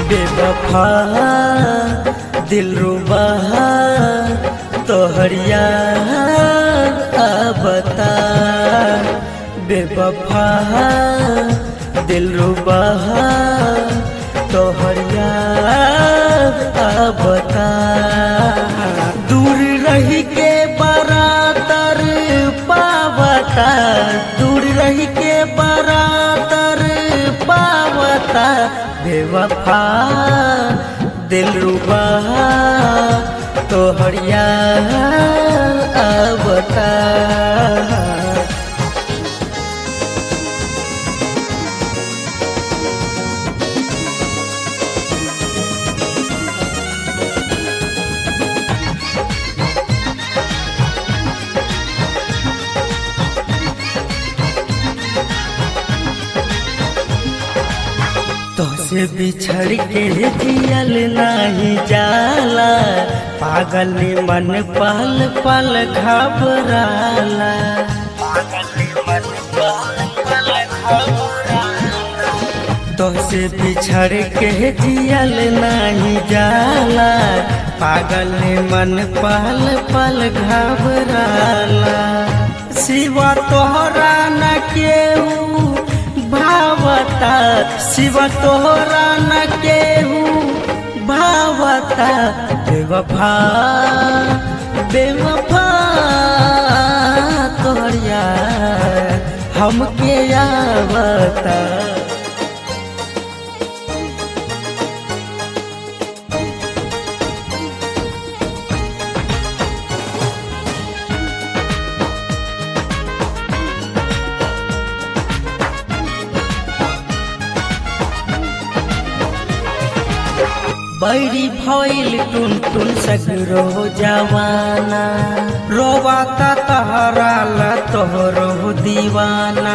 बेवफा दिल रुबा तोहरिया बता बेवफा दिल रुबा तोहरिया बता दूर रही के बरातर पावता दूर रही के बरातर पावता बेवफा दिल रुबा तोहरिया बता तोसे बिछड़ के जियल नहीं जाला पागल मन पल पल घबराला तोसे बिछड़ के जियल नहीं जाला पागल मन पल पल घबराला सिवा तोहरा न केहू भावता शिव तोहरा न केहू भावता बेवफा बेवफा तोहरिया हमके आवता बैरी भइल टुन टुन सगरो जवाना रोवाता तहरा ला तोहरो दीवाना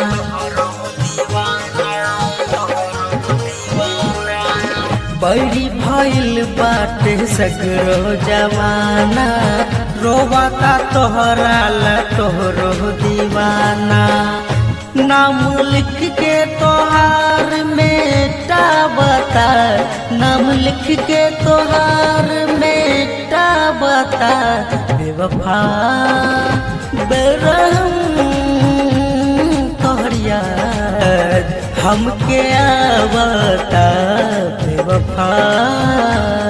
बैरी भइल बाटे सगरो जवाना रोवाता तोहरा ला तोहरो दीवाना नाम लिख के तोहार मेटा बता नाम लिख के तोहार मेटा बता बेवफा बेरहम तोहरिया हमके आवता बेवफा